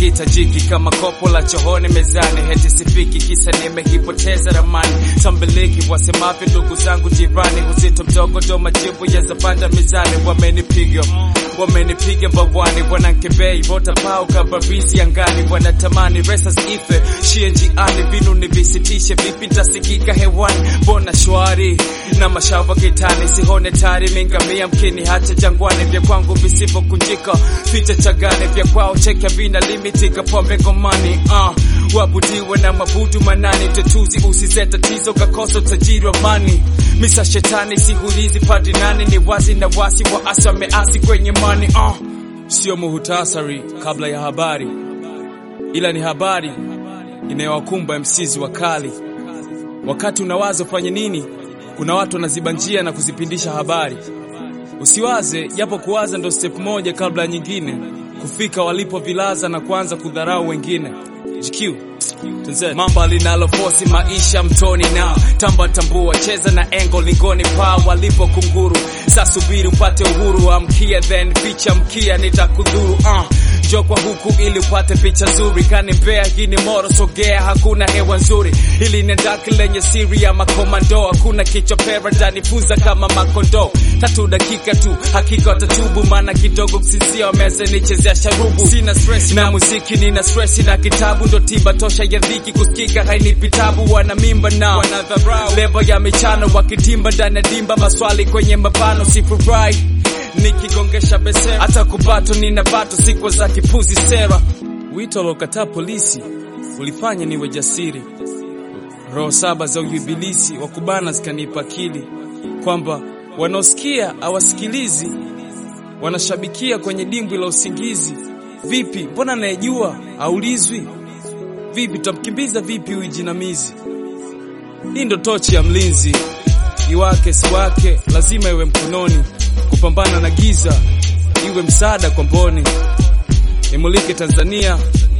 hakitajiki kama kopo la chooni mezani, heti sifiki kisa nimehipoteza ramani. Sambiliki wasemavyo ndugu zangu jirani, uzito mdogo ndo majibu ya zapanda mizani. Wamenipiga wamenipiga mbawani, wanankebei vota pao kabarizi angani, wanatamani resas ife shie njiani, vinu nivisitishe vipi ntasikika hewani, mbona shwari na mashava kitani, sihone tari mingamia mkini hata jangwani, vya kwangu visivyokunjika ficha chagani, vya kwao cheka vina limiti kapombe ngomani uh. Wabudiwe na mabudu manani, tetuzi usize tatizo kakosa utajiri wa mani misa shetani sihulizi padi nani, ni wazi na wasi wa asi wameasi kwenye mani uh. Sio muhutasari kabla ya habari, ila ni habari inayowakumba msizi wa kali. Wakati unawaza ufanye nini, kuna watu wanaziba njia na kuzipindisha habari. Usiwaze, japo kuwaza ndo step moja kabla ya nyingine, kufika walipo vilaza na kuanza kudharau wengine. GQ Mamba linalofosi maisha mtoni na tamba tambua, cheza na engo lingoni pa walipo kunguru. Sasubiri upate uhuru, amkia then ficha mkia nitakudhuru uh. Njoo kwa huku ili upate picha nzuri, kanipea hii ni moro, sogea, hakuna hewa nzuri. Hili ni ndaki lenye siri ya makomando, hakuna kichopera ndanifuza kama makondo. Tatu dakika tu, hakika watatubu, maana kidogo kusinzia wameze nichezea sharubu. Sina stress na muziki, nina stress na kitabu, ndo tiba tosha ya dhiki, kusikika hainipi tabu. Wana mimba na wanadharau lebo ya michano, wakitimba ndani ya dimba, maswali kwenye mabano, sifurahi nikigongesha besera hata kubato nina bato sikwa za kipuzi sera. Wito lokataa polisi ulifanya niwe jasiri, roho saba za uibilisi wa kubana zikanipa akili kwamba wanaosikia hawasikilizi, wanashabikia kwenye dimbwi la usingizi. Vipi, mbona anayejua aulizwi? Vipi tamkimbiza vipi huyu jinamizi? Hii ndo tochi ya mlinzi, iwake siwake lazima iwe mkononi kupambana na giza iwe msaada kwa mboni, imulike Tanzania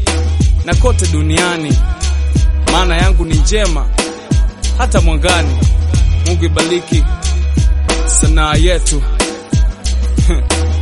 na kote duniani. Maana yangu ni njema hata mwangani. Mungu ibariki sanaa yetu